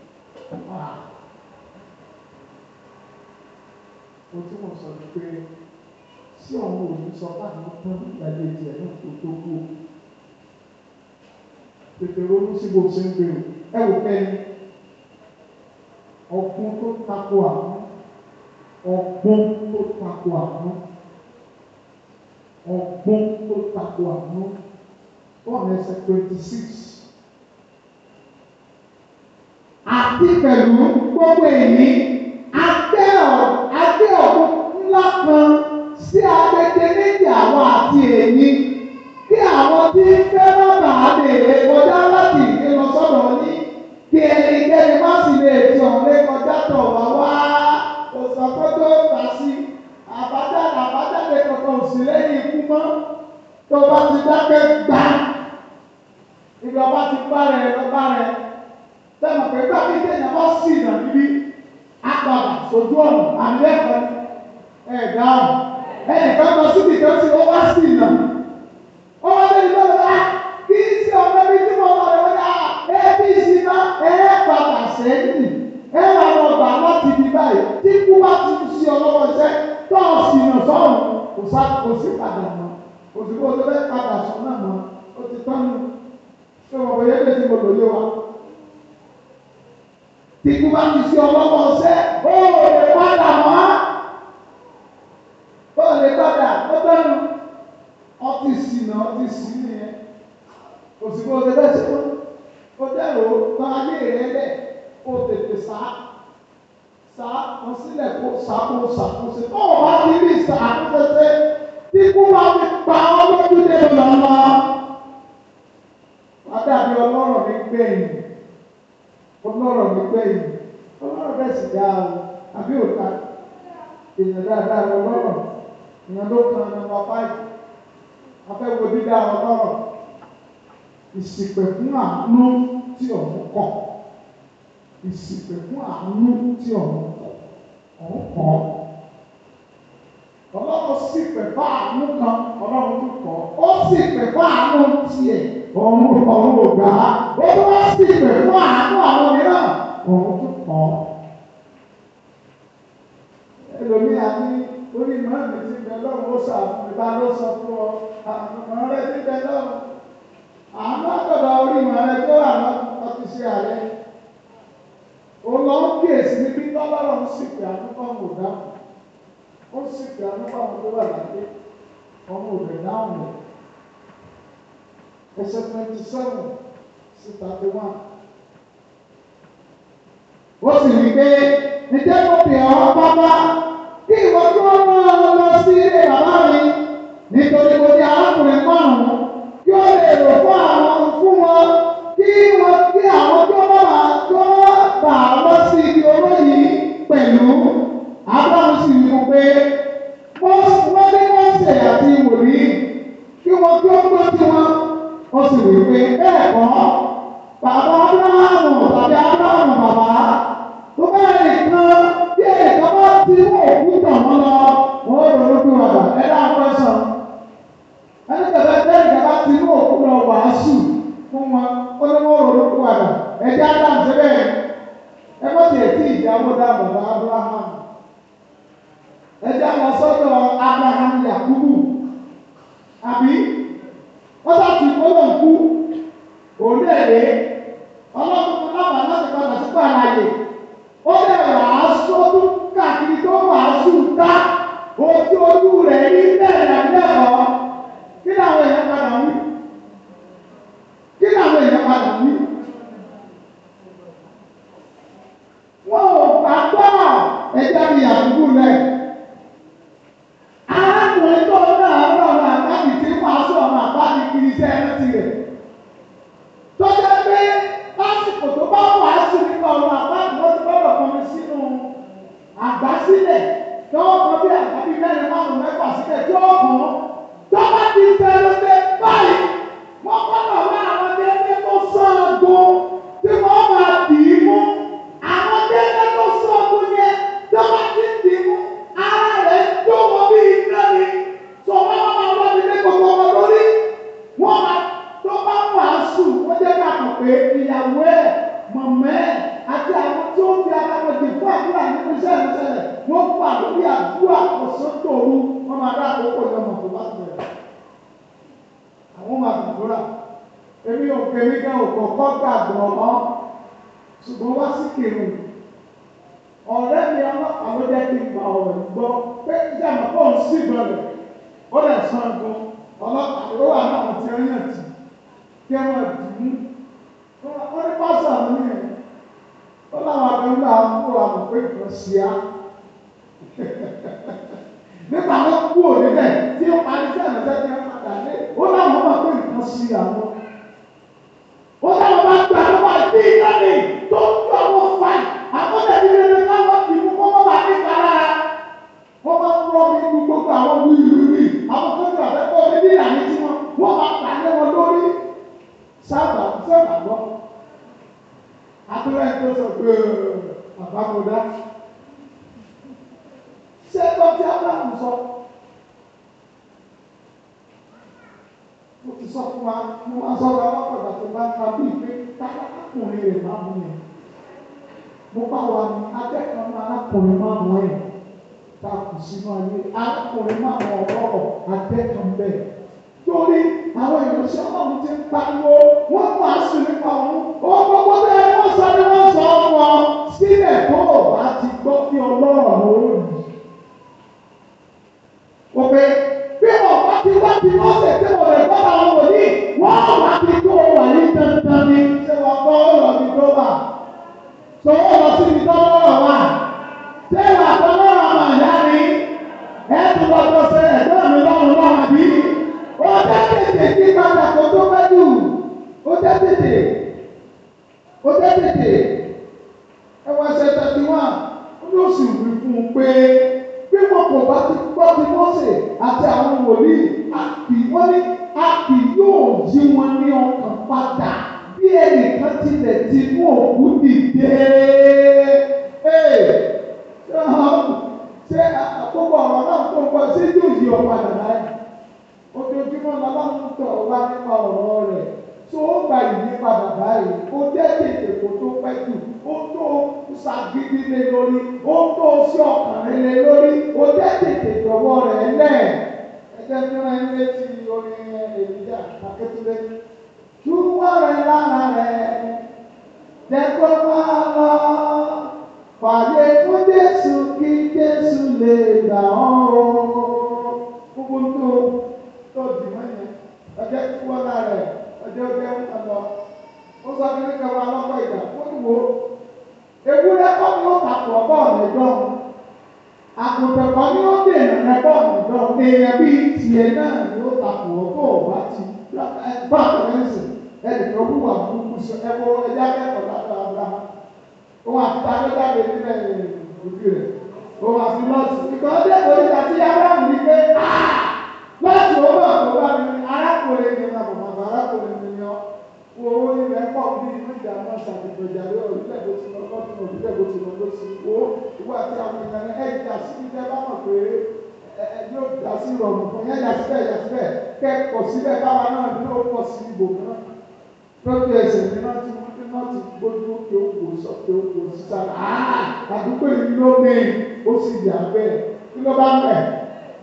mo tí mo sọ ni pé sí ọ̀hún òní sọ fáwọn tán ìgbàlejò ẹ̀ náà kó tó kú tètè ronú sí bó ṣe ń gbé o ẹ wò pẹ́ ni ọgbọ́n tó tako àwọn ọgbọ́n tó tako àwọn ọgbọ́n tó tako àwọn one ẹsẹ̀ twenty six. Àti pẹ̀lú gbogbo èyí, agbẹ́ agbẹ́ ọ̀gbọ́n ńlá kan sí agbègbè méjì àwọn àti èyí kí àwọn tí ń fẹ́ bàbà lè kọjá láti ìgbé lọ sọ́dọ̀ ní kí ẹnikẹ́ni má sì lè ti ọ̀rẹ́ kọjá tọ̀ wá wá òsàkótó tà sí àbájáde àbájáde kankan ò sí lẹ́yìn ikú mọ́ tó bá ti dákẹ́ gbà ibi ọba ti bá rẹ̀ lọ́ba rẹ̀ sẹ́nu pé gbà kí kéèyàn bá sì nà níbí àgbàbà sójú ọ̀nà àmì ẹ̀kọ́ ẹ̀ dáhùn ẹnìkan lọ síbi kan sí ó wá sí nà ó wá lé ìlú ọ̀la kí n sí ọ̀nà bí tí mo lọ rẹ̀ wọ́n yà ẹ́ bí sí ná ẹ̀ padà sẹ́yìn ẹ̀ wà lọ gbà láti ibi báyìí tí kú bá ti sí ọlọ́wọ́ iṣẹ́ tó sì nà sọ́run kò sá kò sí padà mọ́ kò sí kó o tó fẹ́ padà sọ náà mọ́ ó ti tán nù ṣé wọn bọ yẹn lè ti mo lò lé wa tí kú bá ti sí ọlọ́wọ́ iṣẹ́ ó lè padà mọ́ ó lè padà ó tán nù ọtí sí nà ọtí sí nìyẹn kò sí kó o tó fẹ́ ṣe mọ́ ó dẹ́rù tán ayé rẹ bẹ́ẹ̀ ó tètè sá sá wọn sílẹ̀ kó sá kó sàkóso tó o bá ti rí sàkóso tí kú bá ti pa ọ́ lójú dé lọ́nà adàbí ọlọ́rọ̀ mi gbẹ̀yìn ọlọ́rọ̀ mi gbẹ̀yìn ọlọ́rọ̀ bẹ́ẹ̀ sì dá o àbí òta èèyàn dáadáa ọlọ́rọ̀ èèyàn ló kan nọ́mbà fáìlì afẹ́wo dídá ọlọ́rọ̀ ìsìpẹ̀ fún àánú tí ọ̀hún kọ̀ ìsìpẹ̀ fún àánú tí ọ̀hún kọ̀ ọ̀hún kọ̀ ọlọ́run sì pẹ̀ fún àánú kan ọlọ́run tó kọ̀ ó sì pẹ̀ fún àánú tiẹ̀ ọ̀hún ọ̀hún ò gbà á ó tó wá sì pẹ̀ fún àánú àwọn mìíràn ọ̀hún tó kọ̀ ẹlòmíà ní orí mọ́ọ̀mì ti bẹ lọ́run ó sàfún ìbá ló sọ fún ọ àmọ́ rẹ ti bẹ lọ́run àánú àtọ̀dọ̀ orí mọ́ rẹ tó àwọn ọtí sí ààrẹ ó lọ ń kíyèsí níbi tọ́lọ́run sì pé àánú kan kò dáhùn ó sì pé àánú kan tó wà láyé ọmọ òbí dáhùn rẹ̀ ẹsẹ̀ twenty seven sí thirty one. ó sì rí pé ǹjẹ́ mo pè ọ́ bàbá kí ìwọ tí wọ́n máa lọ sí ilé bàbá mi nítorí mo di arákùnrin márùn-ún kí ó lè rò fún àwọn fún wọn kí wọ́n kí àwọn tó bá wà tó bà lọ sí ibi owó yìí pẹ̀lú abraham sì wí fún pé wọ́n ní wọ́n ṣe àti wòlíì kí wọ́n tó gbọ́ tí wọ́n ó sì wí pé bẹ́ẹ̀ kọ́ bàbá abrahamu tàbí abrahamu bàbá tó bẹ́ẹ̀ nìkan bí ẹ̀ka bá ti mú òkú tàn wọ́n lọ wọ́n ronú pé wàdà ẹ dá pẹ́sàn ẹni tẹ̀lé bẹ́ẹ̀ nìkan bá ti mú òkú lọ wàásù fún wọn ó ní wọ́n ronú pé wàdà ẹ̀jẹ̀ adam ṣe bẹ́ẹ̀ ẹ bá tiẹ̀ tí ìjáwó dá bàbá abrahamu ẹ̀jẹ̀ àwọn sọ́dọ̀ abrahamu yakubu àbí wọ́n bá ti kó lọ kú òun dẹ̀ lé ọlọ́run fún lábàá láti padà sí pàlàyé ó dẹ̀ wàásù ọdún káàkiri tó wàásù ká ojú ojú rẹ̀ rí bẹ́ẹ̀ lẹ́kọ̀ọ́ kí làwọn èèyàn padà wí kí làwọn èèyàn padà wí. Wọ́n ò gbàgbọ́ ẹja bí àdúgbò rẹ̀. Arákùnrin tó náà rọrùn àgbàdì tí wàásù ọmọ àgbàdì kiri iṣẹ́ ẹ̀rọ tirẹ̀. Tó jẹ́ pé lásìkò tó bá wàásù nípa ọ̀rọ̀ àgbàdì wọ́n ti gbọ́dọ̀ kọmi sínú àgbà sílẹ̀ tí wọ́n kọ bí àgbàdì mẹ́rin márùn mẹ́fà sílẹ̀ tí ó kàn òru wọ́n máa dá àkókò yẹn mọ̀ tó bá bẹ̀rẹ̀ àwọn máa gbàdúrà èmi ò kèmí gan òkò kọ́ gbàgbọ́ ọ́ ṣùgbọ́n wá sí kèrè ọ̀rẹ́ mi ọlọ́pàá ló jẹ́ kí n gba ọ̀rọ̀ gbọ́ pé ìjàmbá pọ̀ ń sí ìgbọ̀lẹ̀ ó lè sàn gan ọlọ́pàá ló wà náà ti rí yàn tì kí ẹ máa dì mú wọ́n ní pásítọ̀ àwọn yẹn ó láwọn abẹ́ńgbà kó àwọn pé kò sí á nígbà tó kú òní bẹ́ẹ̀ tí ó parí sí àlọ́jọ́ tí wọ́n padà dé ó láwọn máa pé nǹkan sí àwọn ó láwọn máa gbà ló wà sí ìdáni tó ń tó àwọn fáì àwọn tẹ̀lé lẹ́nu káwọn ti mú kó wọ́n bá ní kára wọ́n máa ń rọ́ mi ní gbogbo àwọn wíwíwí àwọn tó ń gbà fẹ́ kó ní bí ìlànà tí wọ́n wọ́n máa pa lé wọn lórí sábà sábà gbọ́ àtúrẹ́ tó sọ pé bàbá mo dá ṣé ẹgbẹ́ tí abraham sọ mo ti sọ fún wa mo máa sọ wa lọ́pọ̀lọpọ̀ tó bá ń fa bí ìpè kákàkùnrin rẹ̀ máa mú yẹn mo bá wa ní akẹ́kọ̀ọ́ máa arákùnrin máa mú ẹ̀ ta kù sínú ayé arákùnrin máa mú ọ̀rọ̀ akẹ́kọ̀ọ́ bẹ́ẹ̀ torí àwọn ìránṣẹ́ ọlọ́run ti ń pariwo wọ́n mú àṣù nípa òun ó gbogbo bẹ́ẹ̀ wọ́n sọ ni wọ́n sọ wọn sílẹ̀ tó o bá ti gbọ́ kí ọlọ́run lórí o pé bí wọn bá ti wá ti mọ́sẹ̀ tí wọn lè gbọ́dọ̀ àwọn wòlíì wọ́n wá ti tó wà ní dandan ni ṣé wọ́n gbọ́ ọ̀rọ̀ mi tó wà tó wọ́n lọ sí ibi tó lọ́rọ̀ wà ṣé wà tó lọ́rọ̀ àmà ìyá ni ẹ̀ tó lọ́jọ́ sẹ́ ẹ̀gbọ́n mi lọ́rùn lọ́rùn àbí ó jẹ́ tètè kí padà kó tó pẹ́ jù ó jẹ́ tètè ó jẹ́ tètè ẹ wá ṣe thirty one ó ní oṣù wí fún un pé bí wọn kò bá ti gbọ́ ti Mósè àti àwọn wòlíì àkì wọ́n ní àkì yóò yí wọn ní ọkàn padà bí ẹnìkan tilẹ̀ ti mú òkú dìde. ṣé àkókò ọ̀rọ̀ náà tó ń bọ̀ ṣé yóò yí ọ padà láyé? ojoojúmọ́ lọ́lọ́run tọ̀ wá nípa ọ̀rọ̀ rẹ̀ tó ó gba ìyípadà báyìí ó jẹ́ tètè kó tó pẹ́ jù ó tó ṣàgídí lé lórí ó tó sí ọkàn rẹ̀ lé lórí ó jẹ́ tètè tọwọ́ rẹ̀ lẹ̀ ẹjẹ́ tí wọ́n ń létí orin ènìyà akétúndé túwọ́ rẹ̀ lára rẹ̀ jẹ́ kó máa lọ pàdé fún Jésù kí Jésù lè gbà ọ́ gbogbo tó tó di mọ́ yẹn ọjọ́ tí wọ́n náà rẹ̀ ọjọ́ jẹ́ ń kàn lọ. ó sọ fún mi kẹwàá lọ́pọ̀ ìgbà ó ní wo ewúrẹ́ kọ́ ni ó tàpọ̀ bọ́ọ̀lù ẹ̀dọ́ àgùntàn kan ni ó dènà rẹ bọ́ọ̀lù ẹ̀dọ́ èèyàn bíi tiẹ̀ náà ni ó tàpọ̀ tó o bá ti bá àtẹ̀lẹ́sìn ẹnìkan wúwà burúkú sọ ẹ̀wọ̀ ẹ̀dá kẹ́kọ̀ọ́ láti Abraham òun àti tàbí jáde nílẹ̀ òbí rẹ̀ òun àti lọ́ọ̀tì ìgbà ọdẹ oríta tí Abraham ní pé láti owó àkọ́kọ́ mi arákùnrin mi náà bàbá arákùnrin mi yan owó ilẹ̀ pọ̀ bí inú ìjà náà ṣàtìgbọ̀ ìjà lé orílẹ̀ èdè tí wọ́n kọ́ fún orílẹ̀ èdè tí wọ́n lọ sí owó ìwọ àti àwọn èèyàn ní ẹ̀yìn ìjà sí ilé bá mọ̀ pé ẹ yóò dá sí ìrọ̀rùn fún yẹn yà síbẹ̀ yà síbẹ̀ kẹ́kọ̀ọ́ síbẹ̀ káwa náà ní ó pọ̀ sí ibò náà lójú ẹsẹ̀ mi náà ti wọ́n náà ti gbójú kí ó kò sọ pé ó kò sí sára àdúgbò yìí ló ní ó sì yà bẹ́ẹ̀ kí ló bá ń bẹ̀.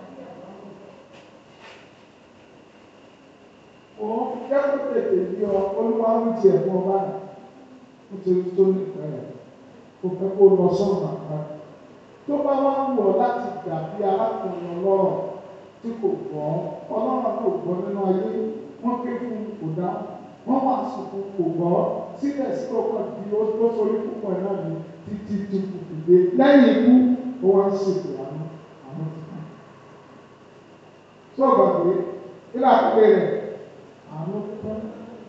òun kẹ́kọ̀ọ́ tètè bí ọ olúwa ń tiẹ̀ fún ọ báyìí nítorí tó ní ìfẹ́ rẹ̀ kò fẹ́ kó lọ sọ́nà kan tó bá wá ń wọ̀ láti dàbí arákùnrin ọlọ́rọ̀ tí kò gbọ́ ọlọ́run kò gbọ́ nínú ayé wọ́n ké fún kò dá wọ́n wà sùkú kò gbọ́ síbẹ̀ sí ọkàn bí ó tó sórí púpọ̀ náà ní títí tó kù dìde lẹ́yìn ikú ó wá ń ṣètò àánú àánú tuntun. sọ̀rọ̀ pé kí láti rẹ̀ àánú fún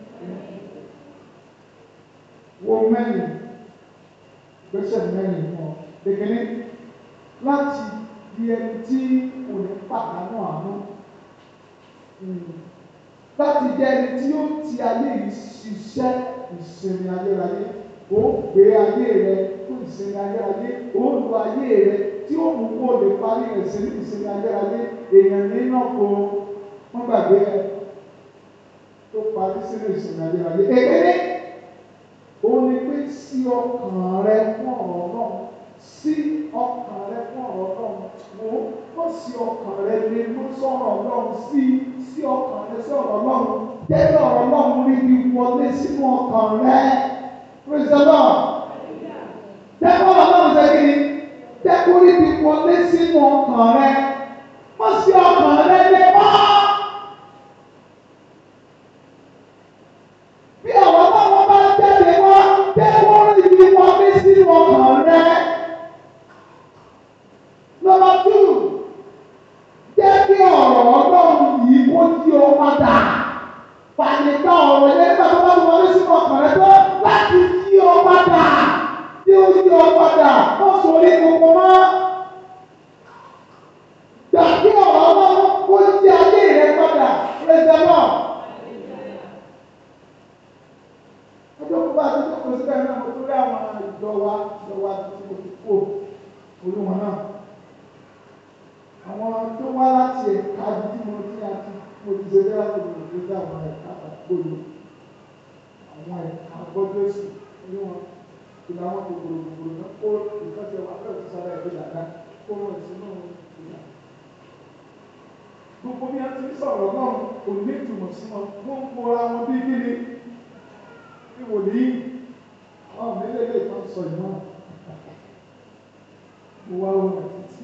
wo mẹ́rin gbèsè mẹ́rin fún ọ kékeré láti di ẹni tí kò ní pàdánù àánú láti di ẹni tí yóò ti ayé yìí ṣiṣẹ́ ìsinmi ayérayé ó gbé ayé rẹ fún ìsinmi ayérayé ó lu ayé rẹ tí ó mú kó lè parí rẹ sí ìsinmi ayérayé èèyàn nínú kó wọ́n gbàgbé ẹ tó parí sínú ìsinmi ayérayé. Èkéde ó ní pé sí ọkàn rẹ fún ọ̀rọ̀ náà sí ọkàn rẹ fún ọ̀rọ̀ ọlọ́run wò ó sí ọkàn rẹ lè mú sọ̀rọ̀ ọlọ́run sí sí ọkàn rẹ sí ọ̀rọ̀ ọlọ́run jẹ́ ọ̀rọ̀ ọlọ́run rí bí wọlé sínú ọkàn rẹ praise the lord jẹ́ ọ̀rọ̀ ọlọ́run ṣe kí ni jẹ́ kó rí bí wọlé sínú ọkàn rẹ mọ́ sí ọkàn rẹ lè mọ́. bí ọ̀rọ̀ ọlọ́run bá jáde wá jẹ́ kó rí bí wọlé sínú ọkàn rẹ. Number two, jẹ́ kí ọ̀rọ̀ ọlọ́run yìí kó yí ọ padà. Fàyègbà ọ̀rọ̀ yẹn nígbà tó bá ti wọlé sínú ọkàn rẹ tó láti yí ọ padà. Tí ó yí ọ padà, wọ́n sọ orí gbogbo mọ́. Gbà kí ọ̀rọ̀ ọlọ́run kó yí ayé rẹ padà. Praise the Lord. Ọjọ́ kó bá a ti jókòó síbẹ̀ náà, mo tún rí àwọn ìjọ wa, ìjọ wa tí mo ti kó olúmọ náà àwọn tó wá láti ẹ̀ka tí mo ti àti mo ti ṣe lẹ́yìn àti mo ti ṣe àwọn ẹ̀ka àgbòdo àwọn ẹ̀ka gbọ́dọ̀ sí ní wọn ìlà wọn kòkòrò kòkòrò náà kó nǹkan tí wọn fẹ́ẹ́ fi sára ẹ̀gbẹ́ dàda kó wọn sí náà ìlà. gbogbo bí wọn ti ń sọ̀rọ̀ náà kò ní ìtumọ̀ sí wọn wọ́n ń kóra wọn bí kíni bí wòlíì àwọn mẹ́lẹ́lẹ́ kan sọ ìmọ̀ mo wá wọn títí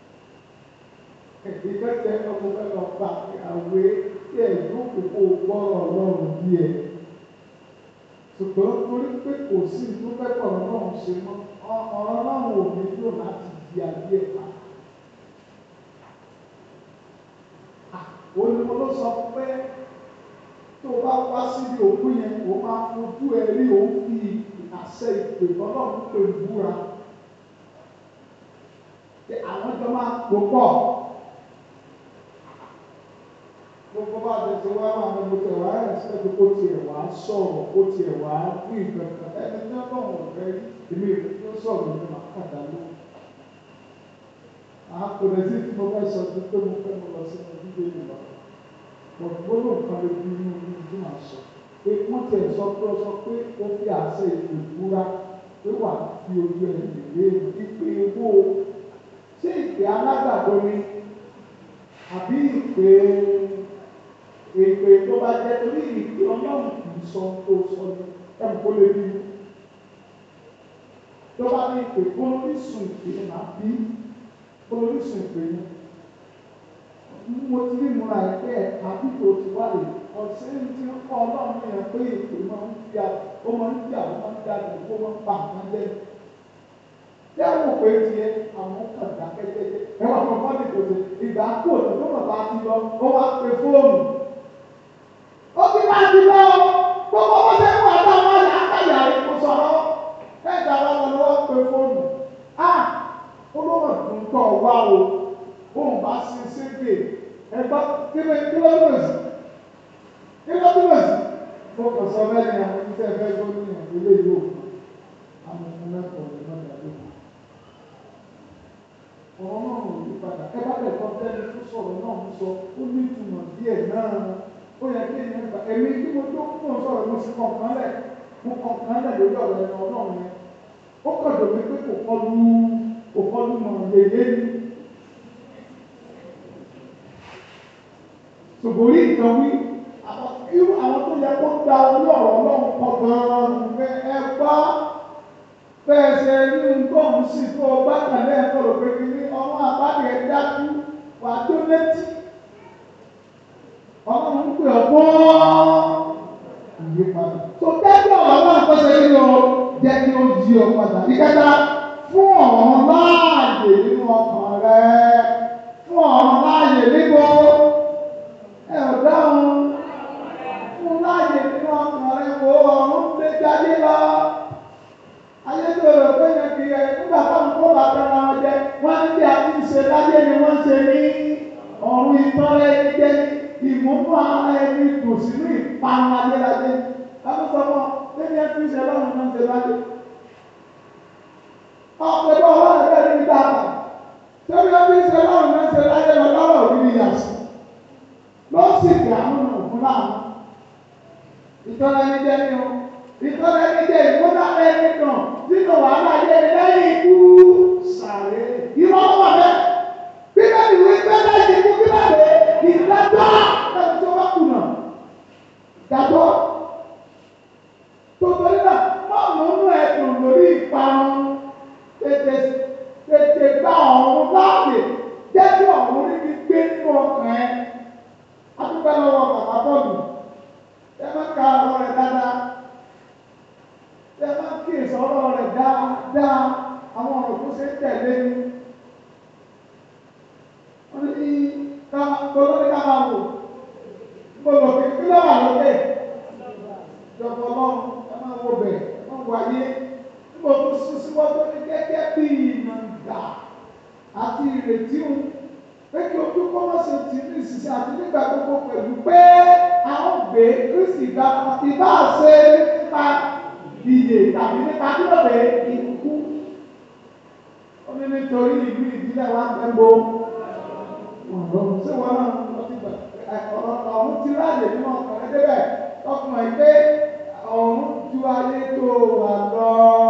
ìgbẹ́sẹ̀ ọmọ fẹ́ lọ pa àwé tí ẹ̀ yóò kókó gbọ́rọ̀ ọlọ́run bí ẹ̀. ṣùgbọ́n torí pé kò sí ìdúpẹ́pọ̀ ọlọ́run ṣe mọ́ ọ̀rọ̀ ọlọ́run ò ní lò láti di ayé ẹ̀ pa. olùkọ́ ló sọ pé tó bá wá síbi òkú yẹn kó máa fojú ẹ rí òun fi àṣẹ ìpè ọlọ́run pè búra. àwọn jọ máa pò pọ̀ gbogbo bá a tẹ̀sí wá máa ní mo tẹ̀ wá ẹ̀sìpẹ́tì kó tiẹ̀ wá sọ̀rọ̀ kó tiẹ̀ wá fún ìkankan ẹni tí wọ́n bọ̀ wọ́n fẹ́ èmi ìlú tó sọ̀rọ̀ ní màá kàdá ló. àkùrẹ́ sí tí mo fẹ́ sọ sí pé mo fẹ́ mo lọ sí mo dídé ìlú lọ. gbọ́dọ̀ nǹkan lè fi inú mi tí màá sọ. pé wọ́n tiẹ̀ sọ pé ó sọ pé ó fi àṣẹ ìpè búra pé wà fi ojú ẹ̀ lè ìpè owó ṣé ìpè alágbàdo ni àbí ìpè èpè tó bá jẹ́ torí ìpè ọlọ́run kì í sọ tó sọ ní ẹ̀mú kó lè bí tó bá ní ìpè kólórísùn ìpè máa bí kólórísùn ìpè yẹn mo ti rí múra ẹ̀ pé ẹ̀ka bíbò ti wá lè ọ̀sẹ̀ tí ń kọ́ ọlọ́run yẹn pé ìpè máa ń fi ó máa ń fi àwọn máa ń dájú kó máa ń pa nǹkan jẹ́ tí àwọn òpè tiẹ̀ àwọn kan dákẹ́jẹ́jẹ́ ẹ wà fún fọ́ọ̀nì tó ṣe ìgbà kú òtún tó bàbá ti lọ ó wá pe fóònù ó ti máa ti lọ gbogbo owó tẹ́ fún àtàwọn ọ̀yà àkàyà rẹ̀ kò sọ̀rọ̀ ẹ̀dá wa lọ lọ́wọ́ pe fóònù a olówó ìdùn tọ̀ wá o bóun bá sin ségbè ẹgbọ́ kíló kíló dúró sí kíló dúró sí mo kàn sọ bẹ́ẹ̀ ni àwọn iṣẹ́ ẹ̀fẹ́ tó ní ìlú yóò àwọn ọmọ mẹ́kọ̀ọ́ ní lọ́dà lóko ọ̀rọ̀ náà ò yí padà ẹ bá lẹ̀ kọ́ tẹ́lẹ̀ tó sọ̀rọ̀ náà ń sọ ó ní ìtumọ̀ díẹ̀ náà ó yẹ kí ẹ̀yìn ẹgbà èmi tí mo tó kún sọ̀rọ̀ mo sì kọ̀ọ̀kan lẹ̀ mo kọ̀ọ̀kan lẹ̀ lórí ọ̀rọ̀ ẹ̀rọ ọlọ́run yẹn ó kàn dùn mí pé kò kọlu kò kọlu mọ̀ yèyé ni. ṣùgbọ́n orí ìtàn wí irú àwọn tó yẹ kó gba orí ọ̀rọ̀ ọlọ́run kọ gan-an fẹ́ ẹ gbá bẹ́ẹ̀ ṣe rí nǹkan sí tó o bá kàlẹ́ ẹ̀kọ́ rò pé kí ní ọmọ àbáde ẹ̀ dájú wà tó létí ọlọ́run ń pè ọ́ fún ìyípadà. tó dájú ọ̀rọ̀ náà kó ṣe kí o jẹ́ kí o yí ọ padà. ìkẹta fún ọ̀rọ̀ láàyè nínú ọkàn rẹ fún ọ̀rọ̀ láàyè níbo ẹ ò dáhùn fún láàyè nínú ọkàn rẹ wo ọ̀run gbé jáde lọ. ayé tó rò pé yẹn kì í ẹ nígbà táwọn kó bàtà náà jẹ wọ́n ní bí a ti ń ṣe láyé ni wọ́n ṣe ní ọ̀run ìtọ́rẹ́ ẹni jẹ́ ìmúnú ara ẹni kò sí ní ìpanu adéladé láti sọ fún ọ lẹ́ni ẹ fi ṣe lọ́run náà ṣe láyé. ọ̀pẹ̀lú ọlọ́run bẹ́ẹ̀ ní ìta àgbà tẹ́lẹ̀ ẹ fi ṣe lọ́run náà ṣe láyé lọ lọ́rọ̀ òbí ni yàtọ̀ ló sì kí àwọn ọ̀nà òfin láàmú. ìtọ́rẹ́ ẹni jẹ́ ní o ìtọ́lẹ̀ ní jẹ́ ìmúdá ẹni nà nínú wàhálà yẹ lẹ́yìn ikú sàré. Irọ́ wà bẹ́ẹ̀. Bíbélì wí pé lẹ́yìn ikú bíbélì ìdájọ́ lẹ́yìn tó bá kùnà. Ìdájọ́. Tòtòrí náà máa múnú ẹ̀dùn lórí ìparun. Tètè tètè gba ọ̀run láàyè. Jẹ́ kí ọ̀run rí mi gbé nínú ọkàn ẹ̀. A dúpẹ́ lọ́wọ́ bàbá bọ́ọ̀lù. Ẹ má ka ọ̀rọ̀ rẹ̀ dáadáa ẹ máa ń kíyèsí ọ̀rọ̀ rẹ̀ dáadáa àwọn ọ̀rọ̀ tó ṣe ń tẹ̀lé ni. wọ́n ní ká gbọ́dọ̀ ní ká máa wò gbọ́dọ̀ kí kí ló wà lókè. ìjọba ọlọ́run ẹ máa wo bẹ̀ ẹ máa wo ayé nígbà tó sún síwájú ní gẹ́gẹ́ bí ìnàgbà àti ìrètí òun pé kí ojú kọ́ wọ́n ṣe tì ní ìsinsìn àti nígbà gbogbo pẹ̀lú pé a ó gbé Kristi ìgbà ìbá ṣe nípa ìyè tàbí nípa kílódé ikú. ó ní nítorí ìlú ìdílé wa ń gbẹ́gbó. ọ̀rọ̀ ṣé wọn náà lọ sí gbà ọ̀rọ̀ ọ̀hún ti ráàyè nínú ọkùnrin débẹ̀ ọkùnrin pé ọ̀hún ju ayé tó wà lọ.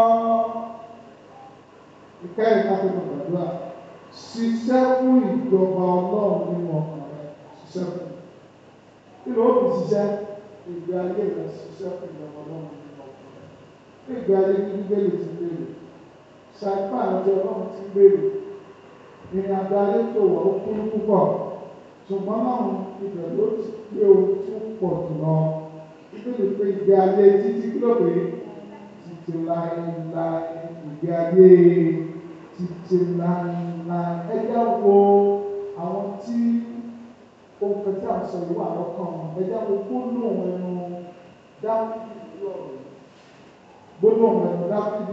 ìkẹyìn ká tó lọ gbàdúrà ṣiṣẹ́ fún ìjọba ọlọ́run nínú ọkùnrin ṣiṣẹ́ fún. kí ló ń ṣiṣẹ́ ìgbé ayé rẹ̀ ṣiṣẹ́ fún ìjọba ọlọ́run ìgbé ayé ní bíbélì ti béèrè ṣàìpá àti ọlọ́run ti béèrè ìrìn àjò ayé tó wọ̀ ó kúrú púpọ̀ ṣùgbọ́n náà ibẹ̀ ló ti gbé ohun tó pọ̀ jùlọ bíbélì pé ìgbé ayé títí kí ló pé títí láéláé ìgbé ayé títí láéláé ẹ jẹ́ wo àwọn tí ohun kẹtí àṣọ yìí wà lọ́kàn wọn ẹ jẹ́ wo gbólóhùn ẹnu dáhùn lọ́rùn gbogbo ọ̀nà dáfídì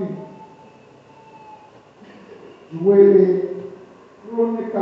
ìwé kúrónìkà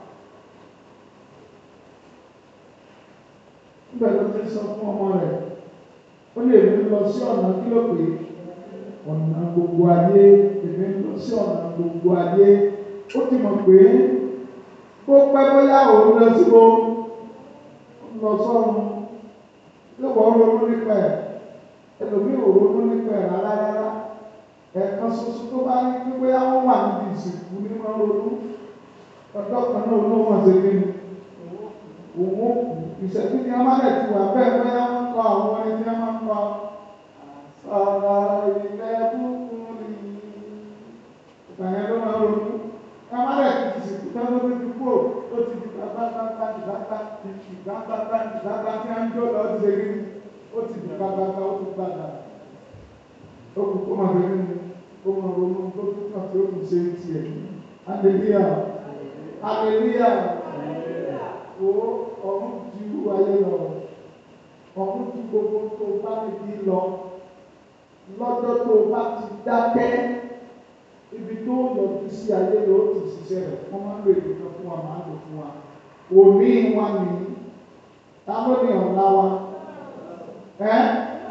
níbẹ̀ ló ti sọ fún ọmọ rẹ̀ ó lè mú lọ sí ọ̀nà kí ló pé ọ̀nà gbogbo ayé èmi ń lọ sí ọ̀nà gbogbo ayé ó ti mọ̀ pé kó pẹ́ bóyá òun lọ sí o lọ sọ́run yóò wọ́n ronú nípa ẹ̀ ẹlòmíì ò ronú nípa ẹ̀ rárá rárá ẹ̀ẹ̀kan ṣoṣo tó bá ní pé bóyá wọ́n wà níbi ìsìnkú ní wọ́n ronú ọjọ́ kan náà ló wọ́n ṣe kí ni òun ó kù ìṣẹ́jú ni wọ́n máa ti wà bẹ́ẹ̀ bóyá wọ́n kọ àwọn ẹni tí wọ́n máa ń kọ àṣàrà ilẹ̀ búkún ni ìgbà yẹn ló máa ronú wọ́n máa rẹ̀ ti ìsìnkú tán ló ti kú ó ti di gbàgbàgbà ìgbàgbà ìgbàgbà ìgbàgbà tí wọ́n ń jó lọ sí ṣe kí ni ó ti di gbàgbàgbà ó ti gbàgbà ó kù kó máa bẹ̀rẹ̀ ní kó máa ronú tó tó kàn tí ó kù ṣe é tiẹ̀ hallelujah hallelujah o ọ̀run ju ayé lọ ọ̀run ju gbogbo tó bá níbi lọ lọ́jọ́ tó bá ti dákẹ́ ibi tó yọjú sí ayé lọ ó ti ṣiṣẹ́ rẹ̀ wọ́n máa ń lo èdè kan fún wa máa ń lò fún wa òní wa nìyí ta ló ní ọ̀la wa ẹ́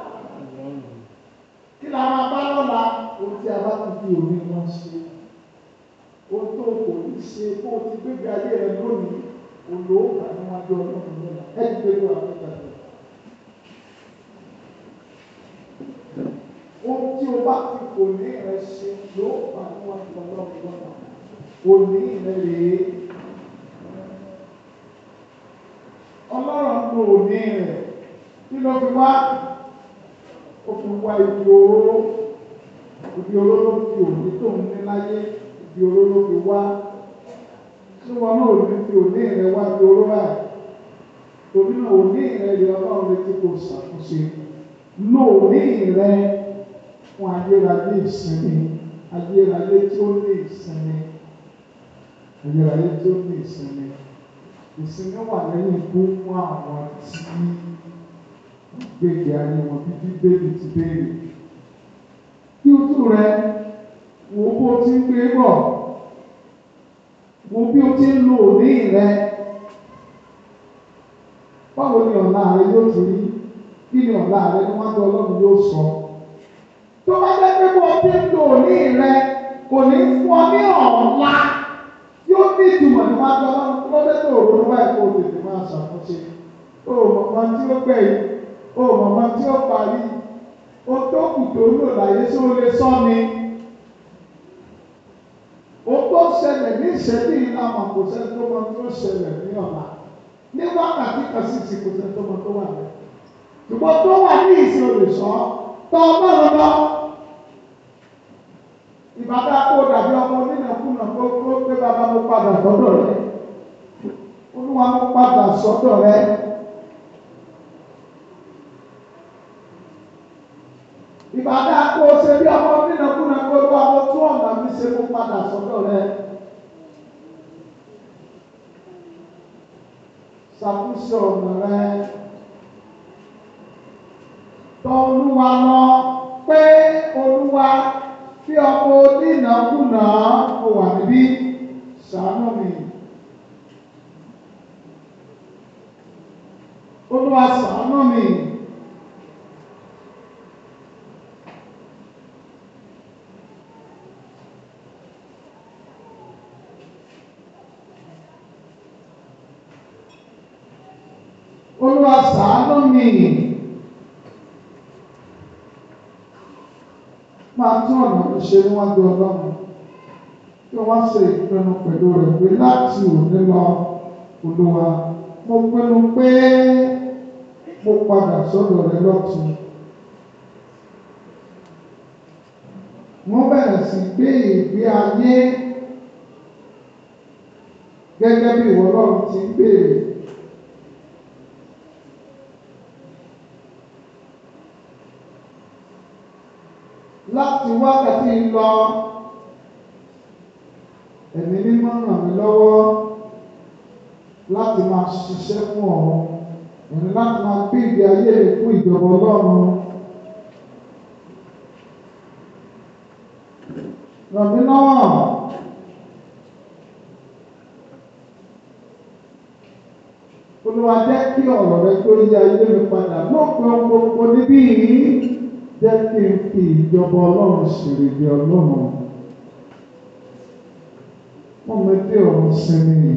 kí la máa bá lọ́la ohun tí a bá ti fi òní wọn ṣe ohun tó kò ní ṣe kó o ti gbégbé ayé rẹ lónìí olóògbà níwájú ọlọ́run lọ́la ẹ ti gbé wà nígbà tó. ohun tí o bá ti kò ní rẹ ṣe yóò wà níwájú ọlọ́run lọ́la òní rẹ rèé ọlọ́run ló òní rẹ kí ló fi wá ó fi wá ibi oró ibi oró ló fi òní tó ń ní láyé ibi oró ló fi wá tí wọn náà ní fi òní rẹ wá ibi oró rà torí náà òní rẹ yẹ ọlọ́run létí kò ṣàkóso lò òní rẹ fún ayérayé ìsinmi ayérayé tí ó ní ìsinmi ayérayé tí ó ní ìsinmi ìsinmi wà lẹ́yìn ikú fún àwọn tí gbèdé ayé wọn bí bíbélì ti béèrè. Kí ojú rẹ wo bó o ti ń gbé bọ̀, wo bí o ti ń lo òní rẹ. Báwo ni ọ̀la rẹ yóò ti rí? Kí ni ọ̀la rẹ ni wọ́n á ọlọ́run yóò sọ? Tó bá jẹ́ pé bó o ti ń lo òní rẹ kò ní fún ọ ní ọ̀la yóò ní ìtumọ̀ ní wọ́n á ọlọ́run tó lọ́dẹ́ tó ronú báyìí kó o tètè máa ṣàkóso. O mọ̀ kan tí ó gbẹ̀yìn o mọ̀mọ́ tí ó parí o o tó kù tó lò láyé tí o lè sọ ni o tó ṣẹlẹ̀ ní ìṣẹ́jú yìí náà mà kò sẹ́ni tó mọ tó ṣẹlẹ̀ ní ọ̀la ní wákàtí kan sì sì kò sẹ́ni tó mọ tó wà lẹ́yìn ṣùgbọ́n tó wà ní ìsìn olùsọ tọ́ ọlọ́run lọ. Ìbàdà kó dàbí ọmọ onínàkúnà tó tó pé bàbá mo padà sọ́dọ̀ rẹ̀. Olúwa mo padà sọ́dọ̀ rẹ̀. Ìbàdà kó ṣe bí ọmọ onínàkúnà tó bá mo tún ọ̀nà mi ṣe mo padà sọ́dọ̀ rẹ̀. Ṣàkóso ọ̀nà rẹ̀ tọ olúwa lọ pé olúwa tí ọkọ onínàkúnà ó wà níbí ṣàánú mi. olúwa ṣàánú mi. olúwa ṣàánú mi. máa tún ọ̀nà mi ṣe níwájú ọlọ́run kí wọ́n ṣe ìpinnu pẹ̀lú rẹ̀ pé láti òní lọ olúwa mo pinnu pé mo padà sọ́dọ̀ rẹ lọ́tun. wọ́n bẹ̀rẹ̀ sí gbé ìgbé ayé gẹ́gẹ́ bí ìwọ ọlọ́run ti ń béèrè. láti wákàtí lọ ẹ̀mí mímọ́ ràn mí lọ́wọ́ láti máa ṣiṣẹ́ fún ọ̀run ẹ̀mí láti máa gbé ìgbé ayé rẹ̀ fún ìjọba ọlọ́run. ràn mí lọ́wọ́ olúwa jẹ́ kí ọ̀rọ̀ rẹ tó yí ayé mi padà lópin ohun gbogbo níbí yìí jẹ́ kí n fi ìjọba ọlọ́run ṣèrèdè ọlọ́run. Wọ́n mẹ́tí ọ̀run sinmi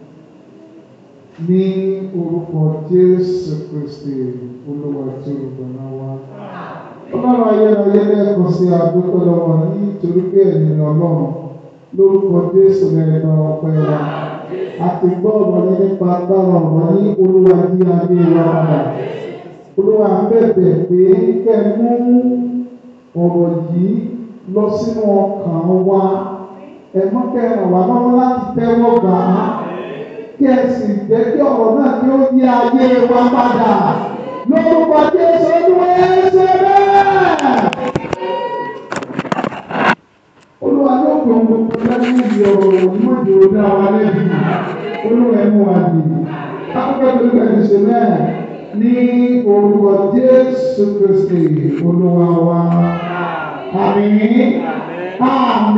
ní orúkọ Jésù Kristi olúwa tí olùgbàlà wa. Ọlọ́run ayérayé lẹ́ẹ̀kan sí àdúgbò lọ́wọ́ ní torí pé ẹ̀yin ni ọlọ́run lórúkọ Jésù lẹ́ẹ̀kan ọpẹ́ wa. Àti gbọ́ ọ̀rọ̀ yín nípa agbára ọ̀rọ̀ ní olúwa ní ayé wa padà olúwa bẹ̀bẹ̀ pé kẹ́ mú ọ̀rọ̀ yìí lọ sínú ọkàn wa ẹ̀mọ́ kẹ́ ràn wá lọ́wọ́ láti tẹ́wọ́ gbà á kí ẹ sì jẹ́ kí ọ̀rọ̀ náà kí ó yí ayé wa padà lórúkọ Jésù olúwa ẹsẹ̀ bẹ́ẹ̀. olúwa yóò gbọ́ gbogbo lẹ́nu ìdí ọ̀rọ̀ ìmọ̀jì òdà wa lẹ́bi olúwa ẹ̀mú wa dì akọ́kọ́ tó lè ṣe bẹ́ẹ̀ ní orúkọ Jésù Kristi olúwa wa. Àmín. Àmín.